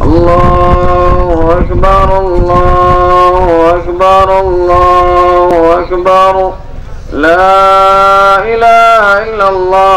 الله أكبر الله أكبر الله أكبر لا إله إلا الله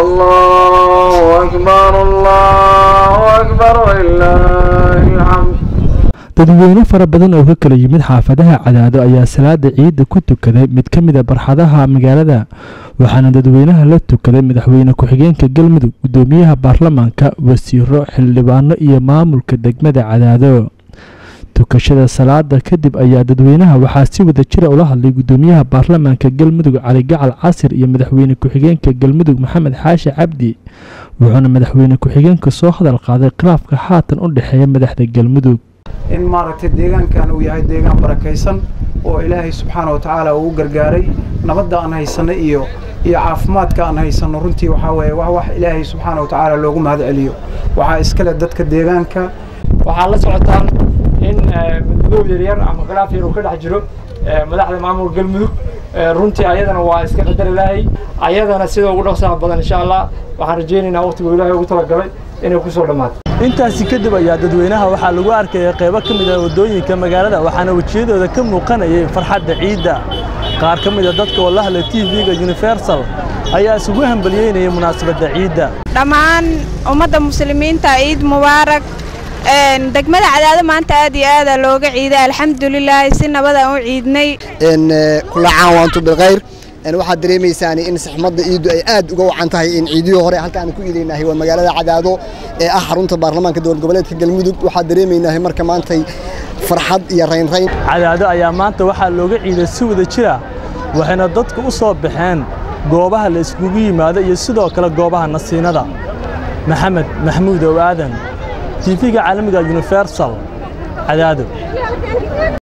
الله أكبر الله أكبر ولله الحمد dadweyne fara badan oo ka kala yimid xaafadaha cadaado ayaa salaada ciidda ku tukaday mid ka mid a barxadaha magaalada waxaana dadweynaha la tukaday madaxweyne ku-xigeenka galmudug gudoomiyaha baarlamaanka wasiiro xildhibaano iyo maamulka degmada cadaado tukashada salaada kadib ayaa dadweynaha waxaa si wada jira ula hadlay gudoomiyaha baarlamaanka galmudug cali gacal casir iyo madaxweyne ku-xigeenka galmudug maxamed xaashi cabdi wuxuuna madaxweyne ku-xigeenka soo hadal qaaday khilaafka haatan u dhexeeya madaxda galmudug in maaragtay deegaankan uu yahay deegaan barakaysan oo ilaahay subxaana wa tacaala uu u gargaaray nabadda aan haysanno iyo iyo caafimaadka aan haysanno runtii waxaa weeye wax wax ilaahay subxaana wa tacaala loogu mahad celiyo waxaa iskale dadka deegaanka waxaa la socotaan in madmadow yaryar ama khilaaf yar uu ka dhex jiro madaxda maamulka galmudug runtii ayadana waa iska qadar ilaahay ayadana sida ugu dhaqsaha badan insha allah waxaan rajaynaynaa waqtigu ilaahay ugu talagalay inay kusoo dhammaato intaasi kadib ayaa dadweynaha waxaa lagu arkayay qaybo ka mid ah waddooyinka magaalada waxaana wejiyadooda ka muuqanayay farxadda ciidda qaar ka mid a dadka oo la hadlay tv-ga universal ayaa isugu hambaliyeynayay munaasabadda ciidda dhammaan ummadda muslimiinta ciid mubaarak degmada cadaado maanta aad iyo aada looga ciiday alxamdulilaahi si nabadaan u ciidnay kula caan waantu bilkhayr waxaad dareemaysaan in saxmadda ciiddu ay aad uga wacan tahay in ciidihii hore halka aan ku iidaynahay waa magaalada cadaado ee ah xarunta baarlamaanka dowlad goboleedka galmudug waxaad dareemaynahay marka maantay farxad iyo raynrayn cadaado ayaa maanta waxaa looga ciiday si wada jira waxayna dadku u soo baxeen goobaha la iskugu yimaado iyo sidoo kale goobaha nasiinada maxamed maxmuud ow aadan tv-ga caalamiga universal cadaado